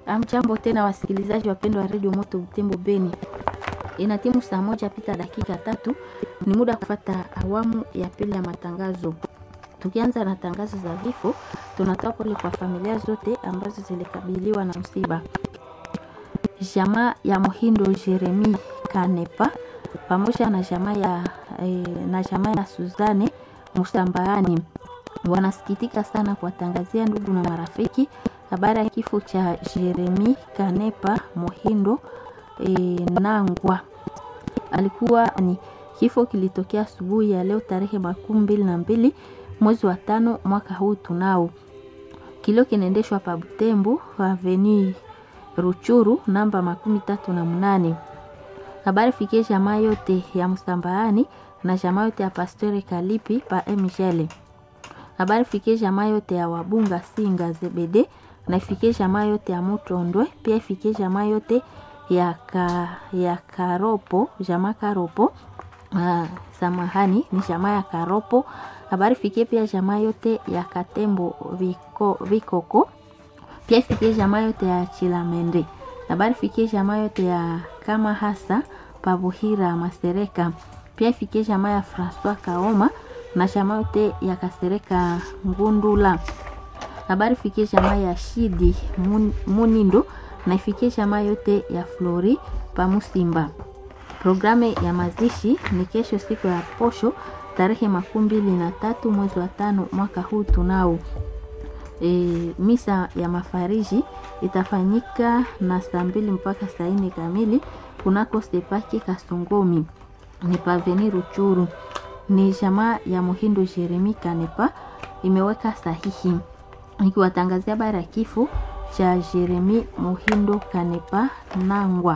Amjambo tena wasikilizaji wapendwa wa redio Moto Butembo Beni, ina timu saa moja pita dakika tatu. Ni muda wa kufata awamu ya pili ya matangazo. Tukianza na tangazo za vifo, tunatoa pole kwa familia zote ambazo zilikabiliwa na msiba. Jamaa ya Muhindo Jeremi Kanepa pamoja na jamaa ya, eh, na jamaa ya Suzane Musambaani wanasikitika sana kuwatangazia ndugu na marafiki habari ya kifo cha Jeremi Kanepa Muhindo e, Nangwa. Alikuwa ni kifo kilitokea asubuhi ya leo tarehe makumi mbili na mbili mwezi wa tano mwaka huu tunao. Kilio kinaendeshwa pa Butembo Avenue Ruchuru namba makumi tatu na mnane. Habari fikie jamaa yote ya Msambaani na jamaa yote ya Pastori Kalipi pa Mjele. Habari fikie jamaa yote ya Wabunga Singa Zebede na ifikie jamaa yote ya Mutondwe, pia ifikie jamaa yote ya, ka, ya Karopo, jamaa Karopo. Ah, samahani ni jamaa ya Karopo. Habari fikie pia jamaa yote ya Katembo Viko, Vikoko, pia ifikie jamaa yote ya Chilamende. Habari fikie jamaa yote ya kama hasa Pabuhira Masereka, pia ifikie jamaa ya Francois Kaoma na jamaa yote ya Kasereka Ngundula habari fikie jamaa ya Shidi Mun, Munindo na ifikie jamaa yote ya Flori Pamusimba. Programu ya mazishi ni kesho siku ya posho tarehe makumi mbili na tatu mwezi wa tano mwaka huu tunao. E, misa ya mafariji itafanyika na saa mbili mpaka saa nne kamili kunako Sepaki Kasongomi ni paveni Ruchuru. Ni jamaa ya Muhindo Jeremi Kanepa imeweka sahihi nikiwatangazia habari ya kifo cha Jeremi Muhindo Kanepa Nangwa.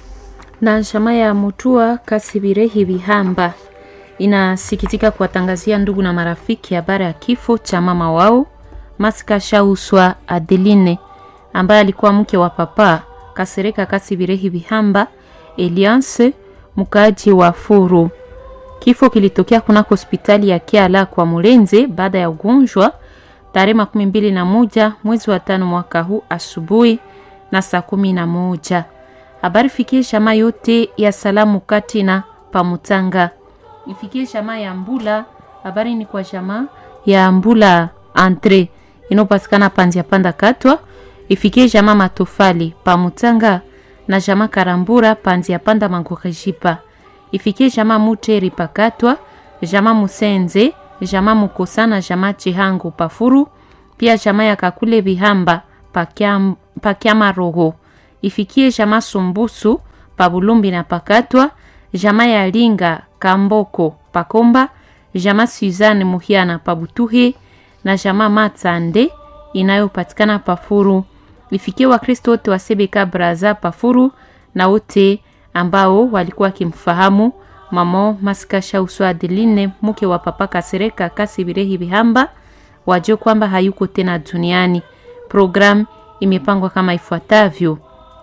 na jamaa ya Mutua Kasibirehi Bihamba inasikitika kuwatangazia ndugu na marafiki habari ya kifo cha mama wao Masika Shauswa Adeline ambaye alikuwa mke wa papa Kasereka Kasibirehi Bihamba Eliance mkaaji wa Furu. Kifo kilitokea kunako hospitali ya Kiala kwa Mulenze baada ya ugonjwa tarehe makumi mbili na moja mwezi wa tano mwaka huu asubuhi na saa kumi na moja. Habari fikie jamaa yote ya salamu kati na Pamutanga, ifikie jamaa ya Mbula. Habari ni kwa jamaa ya Mbula entre inayopatikana panzia panda katwa, ifikie jamaa Matofali Pamutanga na jamaa Karambura panzia panda Mangorejipa, ifikie jamaa Muteri pakatwa, jamaa Musenze jamaa Mukosana jamaa Chihangu Pafuru, pia jamaa ya Kakule Bihamba pakiam, pakiama roho ifikie jamaa Sumbusu Pabulumbi na Pakatwa, jamaa ya Linga Kamboko Pakomba, jamaa Suzanne Muhiana Pabutuhe na jamaa Matsande inayopatikana Pafuru. Ifikie Wakristo wote wa Sebeka Braza Pafuru na wote ambao walikuwa wakimfahamu mamo Masika Shauswa Adeline mke wa papa Kasereka Kasibirehi Bihamba wajue kwamba hayuko tena duniani. Program imepangwa kama ifuatavyo: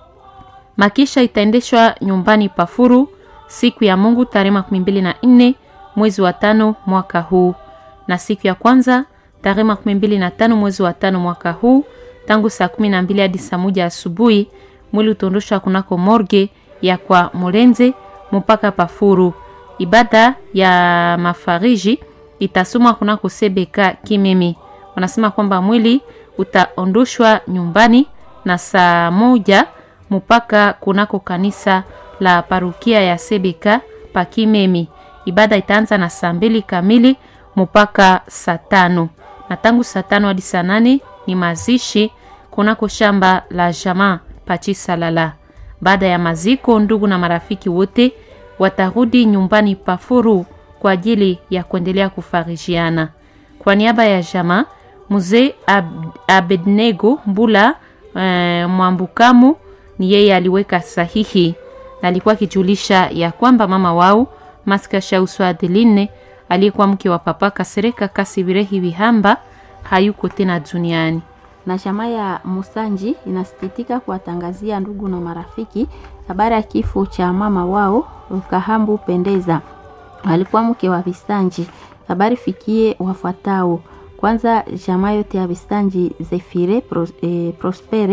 makisha itaendeshwa nyumbani Pafuru siku ya Mungu tarehe makumi mbili na nne mwezi wa tano mwaka huu, na siku ya kwanza tarehe makumi mbili na tano mwezi wa tano mwaka huu tangu saa kumi na mbili hadi saa moja asubuhi mwili utaondoshwa kunako morge ya kwa Molenze mpaka Pafuru. Ibada ya mafariji itasomwa kunako Sebeka Kimimi. Wanasema kwamba mwili utaondoshwa nyumbani na saa moja mpaka kunako kanisa la parukia ya Sebeka pa Kimemi. Ibada itaanza na saa mbili kamili mpaka saa tano na tangu saa tano hadi saa nane ni mazishi kunako shamba la jamaa Pachisalala. Baada ya maziko, ndugu na marafiki wote watarudi nyumbani Pafuru kwa ajili ya kuendelea kufarijiana. Kwa niaba ya jamaa mzee Ab Abednego Mbula e, Mwambukamu ni yeye aliweka sahihi na alikuwa akijulisha ya kwamba mama wao Masika Shauswa Adeline aliyekuwa mke wa papa Kasereka Kasibirehi Bihamba hayuko tena duniani na jamaa ya Musanji inasikitika kuwatangazia ndugu na marafiki habari ya kifo cha mama wao Kahambu Pendeza, alikuwa mke wa Visanji. Habari fikie wafuatao: kwanza, jamaa yote ya Visanji Zefire Pros, eh, Prospere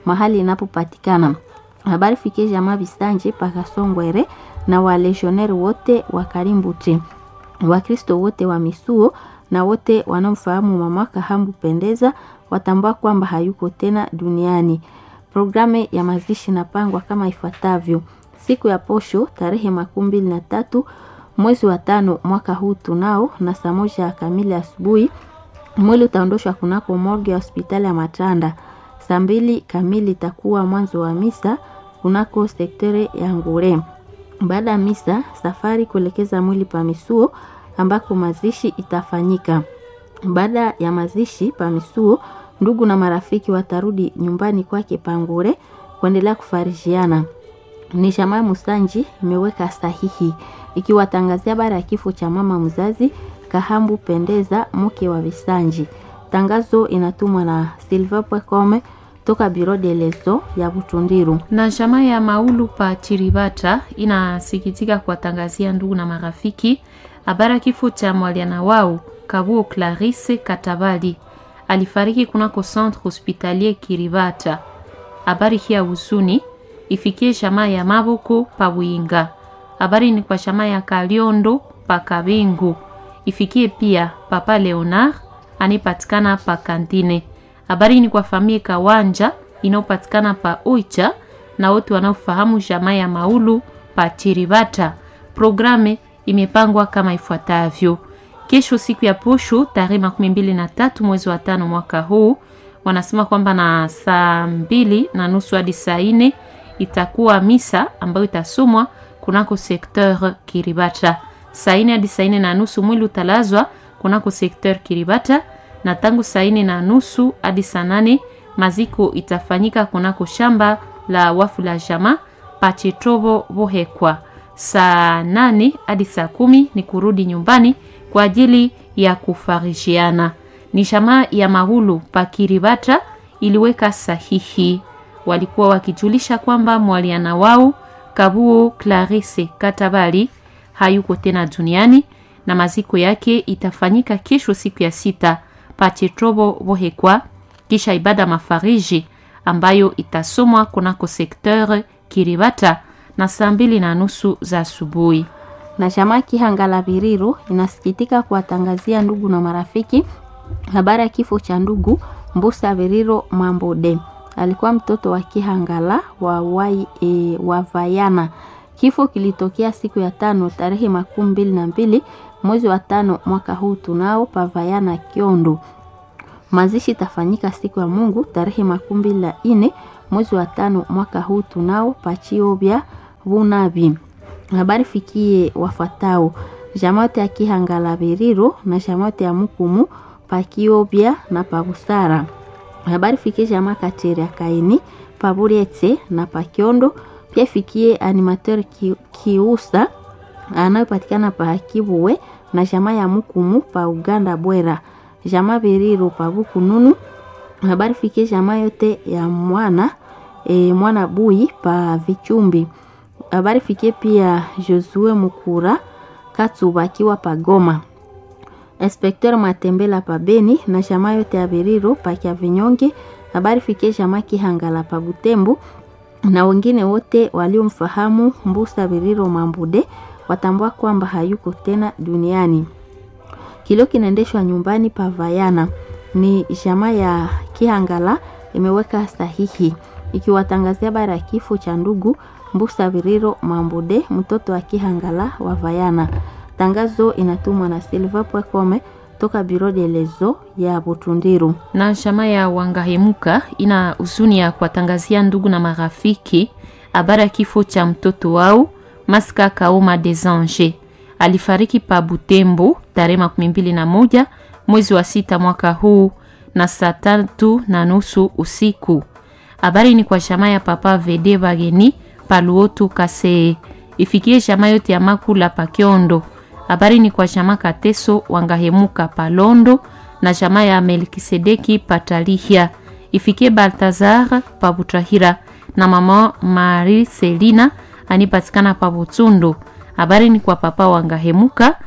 mahali inapopatikana. Habari fikie jamaa Bisanje Pakasongwere na walegioneri wote wa Karimbuti, Wakristo wote wa Misuo na wote wanaomfahamu mama Kahambu Pendeza watambua kwamba hayuko tena duniani. Programu ya mazishi inapangwa kama ifuatavyo: siku ya posho tarehe makumi mbili na tatu mwezi wa tano mwaka huu tunao na saa moja kamili asubuhi mwili utaondoshwa kunako morgue ya hospitali ya Matanda. Saa mbili kamili itakuwa mwanzo wa misa kunako sektere ya Ngure. Baada ya misa, safari kuelekeza mwili pa Misuo ambako mazishi itafanyika. Baada ya mazishi pa Misuo, ndugu na marafiki watarudi nyumbani kwake Pangure kuendelea kufarijiana. Ni Shamaa Musanji imeweka sahihi ikiwatangazia habari ya kifo cha mama mzazi Kahambu Pendeza, mke wa Visanji. Tangazo inatumwa na Silva Pwekome toka Biro de Leso ya Butundiru. na jamaa ya Maulu pa Chiribata inasikitika kuwatangazia ndugu na marafiki habari ya kifo cha mwaliana wao Kabuo Clarisse Katabali alifariki kunako centre hospitalier Kiribata. Habari hii ya huzuni ifikie jamaa ya Maboko pa Bwinga. Habari ni kwa jamaa ya Kaliondo pa Kabingu, ifikie pia papa Leonard anipatikana pa Kantine. Habari ni kwa familia Kawanja inayopatikana pa Oicha na wote wanaofahamu jamaa ya Maulu pa Chiribata. Programe imepangwa kama ifuatavyo: kesho siku ya posho tarehe makumi mbili na tatu mwezi wa tano mwaka huu, wanasema kwamba na saa mbili na nusu hadi saa nne itakuwa misa ambayo itasomwa kunako sekteur Kiribata. Saa nne hadi saa nne na nusu mwili utalazwa kunako sekteur Kiribata, na tangu saa nne na nusu hadi saa nane maziko itafanyika kunako shamba la wafu la jama Pachetobo Bohekwa. Saa nane hadi saa kumi ni kurudi nyumbani kwa ajili ya kufarishiana. Ni jamaa ya Mahulu Pakiribata iliweka sahihi, walikuwa wakijulisha kwamba mwaliana wao Kabuo Clarisse Katabali hayuko tena duniani na maziko yake itafanyika kesho siku ya sita Pachetrobo Bohekwa, kisha ibada mafariji ambayo itasomwa kunako sekteur Kiribata na saa mbili na nusu za asubuhi. na chama Kihangala Biriru inasikitika kuwatangazia ndugu na marafiki habari ya kifo cha ndugu Mbusa Biriro Mambode. Alikuwa mtoto wa Kihangala wa, wai, e, wa Vayana. Kifo kilitokea siku ya tano tarehe makumi mbili na mbili mwezi wa tano mwaka huu tunao pa Vayana Kiondo. Mazishi itafanyika siku ya Mungu tarehe makumi mbili na nne mwezi wa tano mwaka huu tunao Pachiobya Bunabi. Habari fikie wafuatao: jamaote ya Kihangala Biriro na jamaote ya Mukumu Pakiobya na Pabusara. Habari fikie jamaa Kateri ya Kaini Paburietse na Pakiondo. Pia fikie animateur ki, Kiusa anayopatikana pa Kibuwe na jamaa ya Mukumu pa Uganda Bwera. Jamaa Biriro pa Bukununu. Habari fikie jamaa yote ya mwana e, mwana Bui pa Vichumbi habari fikie pia Josue Mukura Katsuba akiwa pagoma, Inspekteur Matembela pa Beni na jamaa yote ya Biriro pa Kya Vinyonge. Habari fikie jamaa Kihangala pa Butembo na wengine wote waliomfahamu Mbusa Biriro Mambude watambua kwamba hayuko tena duniani. Kilio kinaendeshwa nyumbani pa Vayana. Ni jamaa ya Kihangala imeweka sahihi ikiwatangazia habari ya kifo cha ndugu Mbusa Viriro Mambude, mtoto wa Kihangala wa Vayana. Tangazo inatumwa na Silva Pwekome toka Biro de Lezo ya Butundiru. na chama ya Wangahemuka ina huzuni ya kuwatangazia ndugu na marafiki habari ya kifo cha mtoto wao Maska Kaoma des Anges. Alifariki pa Butembo tarehe makumi mbili na moja mwezi wa sita mwaka huu na saa tatu na nusu usiku. Habari ni kwa chama ya Papa Vede Bageni Paluotu Kase ifikie chama yote ya Makula Pakiondo. Habari ni kwa chama Kateso Wangahemuka Palondo na chama ya Melkisedeki Patalihia ifikie Baltazar Pabutahira na mama Marie Selina anipatikana Pabutsundu. Habari ni kwa papa Wangahemuka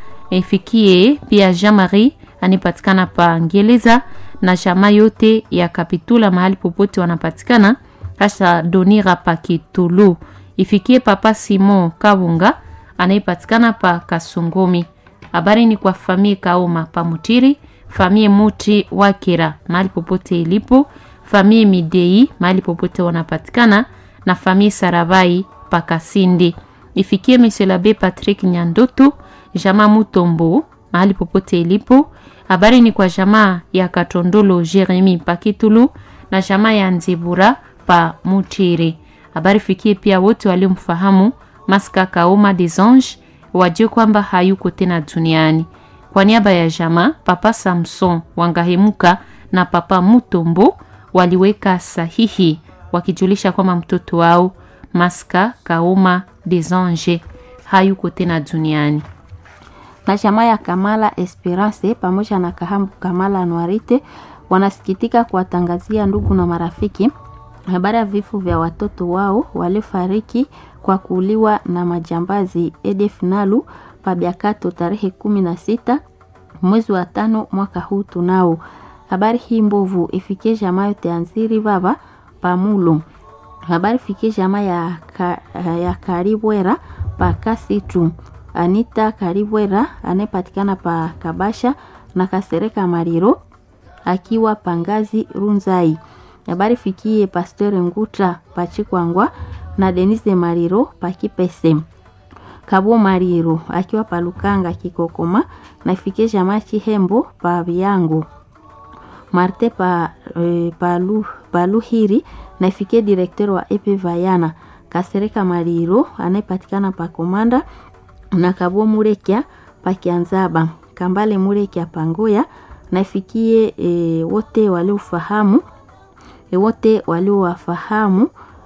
ifikie pia Jean Marie anipatikana pa Ngeleza na chama yote ya Kapitula mahali popote wanapatikana kasha donira pa Kitulu. Ifikie papa Simon Kabunga anayepatikana pa Kasongomi. Habari ni kwa famie Kaoma pa Mutiri, famie Muti Wakira mahali popote ilipo, famie Midei mahali popote wanapatikana na famie Saravai pa Kasindi. Ifikie Monsieur l'Abbé Patrick Nyandoto, jamaa Mutombo mahali popote ilipo. Habari ni kwa jamaa ya Katondolo Jeremi pa Kitulu na jamaa ya Nzibura pa Mutiri. Habari fikie pia wote waliomfahamu Maska Kaoma des Anges wajue kwamba hayuko tena duniani. Kwa niaba ya jamaa, Papa Samson Wangahemuka na Papa Mutombo waliweka sahihi wakijulisha kwamba mtoto wao Maska Kaoma des Anges hayuko tena duniani. na chama ya Kamala Esperance pamoja na Kahambu Kamala Anwarite wanasikitika kuwatangazia ndugu na marafiki habari ya vifo vya watoto wao waliofariki kwa kuuliwa na majambazi EDF Nalu Pabiakato tarehe kumi na sita mwezi wa tano mwaka huu. Tunao habari hii mbovu ifikie jamaa yote anziri baba pamulo habari fikie jamaa ya, ka, ya Karibwera pa Kasitu Anita Karibwera anayepatikana pa Kabasha na Kasereka Mariro akiwa Pangazi Runzai. Habari fikie Pasteur Nguta Pachikwangwa na Denise Mariro Pakipese. Kabo Mariro akiwa Palukanga Kikokoma na ifikie jamaa Chihembo pa Biangu. Marte pa, e, palu, Paluhiri na ifikie direkteur wa EP Vayana Kasereka Mariro anayepatikana pa Komanda na Kabo Murekia Pakianzaba Kambale Murekia Pangoya na ifikie e, wote waliofahamu e, wote waliowafahamu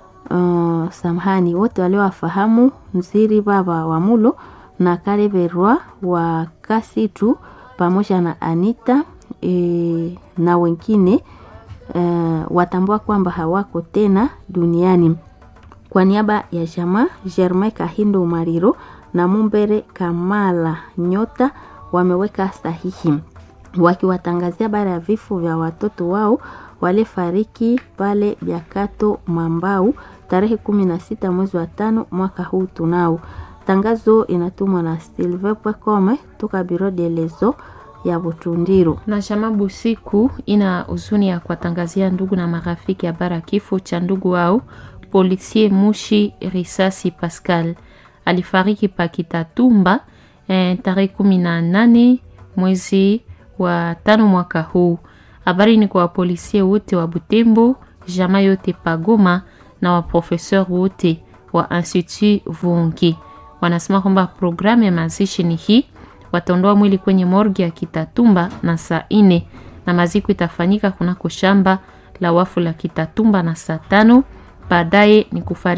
uh, samahani wote waliowafahamu Nziri baba wa Mulo na Kareberwa wa Kasitu pamoja na Anita e, na wengine uh, watambua kwamba hawako tena duniani. Kwa niaba ya jamaa Germain Kahindo Mariro na Mumbere Kamala Nyota wameweka sahihi wakiwatangazia bara ya vifo vya watoto wao walifariki pale Biakato Mambau tarehe kumi na sita mwezi wa tano mwaka huu. Tunao tangazo inatumwa na Silve Pwekome toka Biro de Lezo ya Butundiro. Na chama Busiku ina huzuni ya kuwatangazia ndugu na marafiki habari ya kifo cha ndugu wao Polisie Mushi Risasi Pascal alifariki Pakitatumba eh, tarehe kumi na nane mwezi wa tano mwaka huu. Habari ni kwa wapolisie wote wa Butembo, jamaa yote Pagoma na waprofeseur wote wa Institut Vungi. Wanasema kwamba programu ya mazishi ni hii, wataondoa mwili kwenye morgi ya Kitatumba na saa ine na maziko itafanyika kunako shamba la wafu la Kitatumba na saa tano. Baadaye ni kufariki